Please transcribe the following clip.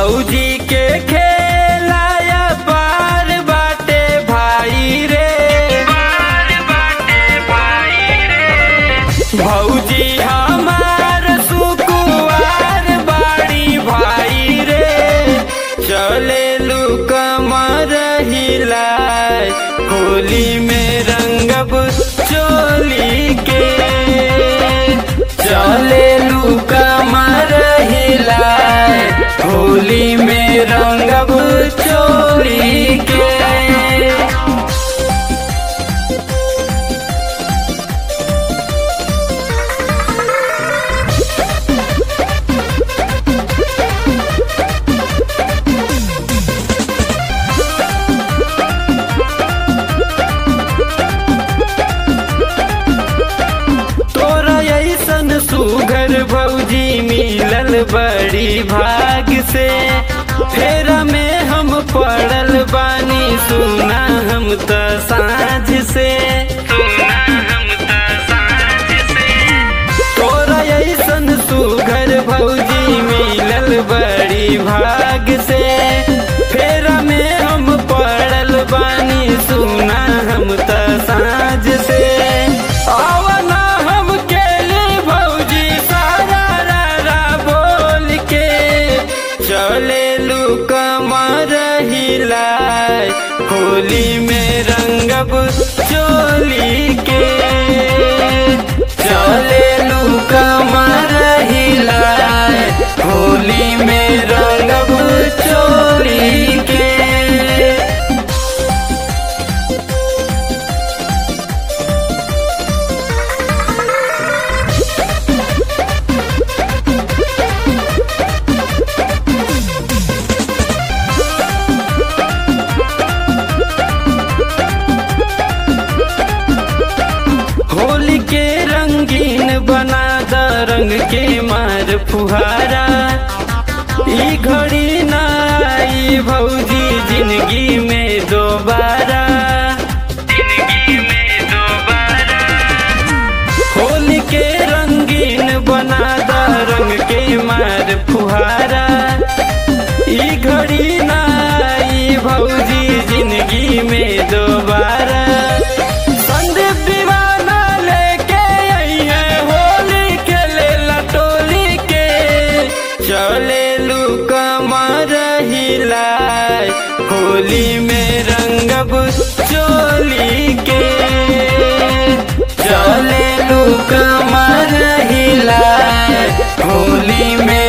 भौजी के खेलाया बार बाटे भाई रे भौजी हमार सुकुआर बाड़ी भाई रे चले कमर हिलाए होली में रंगब चोली के चले कमर हिलाए होली में रंगब चोली के तोरा ऐसन सुघर भौजी मिलल बड़ी भाग से फेरा में हम पड़ल बानी सुना हम त साँझ से तोरा ऐसन सुघर भौजी मिलल बड़ी भाग से फेरा में हम पड़ल बानी सुना हम त साँझ से आवना हम केली भौजी सारा रा रा बोल के चले लू कमर हिलाए होली में रंगब चोली के चले लू कमर हिलाए होली में रंगब चोली के होली के रंगीन बना द रंग के मार फुहारा ई घड़ी ना आई भौजी जिंदगी में दोबारा होली के रंगीन बना द रंग के मार फुहारा ई घड़ी ना आई भौजी जिंदगी में दोबारा संदीप दीवाना लेके आइए होली खेले लटोली के चले लू कमर हिलाए होली में रंगब चोली के चले लू कमर हिलाए होली में